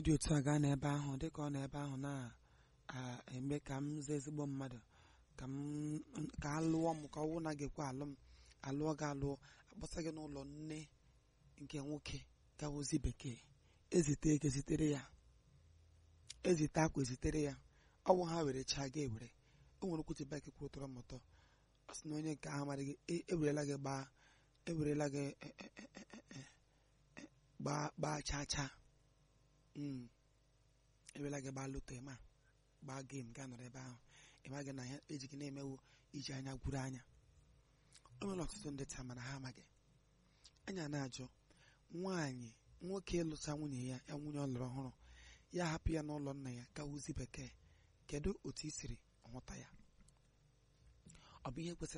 dị otu a gaa n'ebe ahụ dịka ọ nọ ebe ahụ na-eme ka m zaa ezigbo mmadụ ka m ka a lụọ m ka ọ wụ na ga-ekwe alụ m alụọ gị alụọ akpọsa gị n'ụlọ nne nke nwoke gawozi bekee ezite ego zitere ya ezite akwa ezitere ya ọ bụ ha were chaa gị ewere o nwere okwuchi baik kwuru tọrọ m ụtọ ọ sị na onye nke ahụ amaghị gị ewerela gị gbaa ewerela gị gbaa gbaa chaa chaa ewerela gị gbaa loto ịma gbaa gem gaa nọrọ ebe ahụ ịma gị na ya eji gị na-emewu iji anya gwuru anya o nwere ọtụtụ ndị taa mana ha amaghị anya na-ajụ nwaanyị nwoke ịlụsa nwunye ya ya nwunye ọ lụrụ ọhụrụ ya hapụ ya n'ụlọ nna ya gawuzi bekee kedu otu i siri hụta ya ọ bụ ihe kwesịrị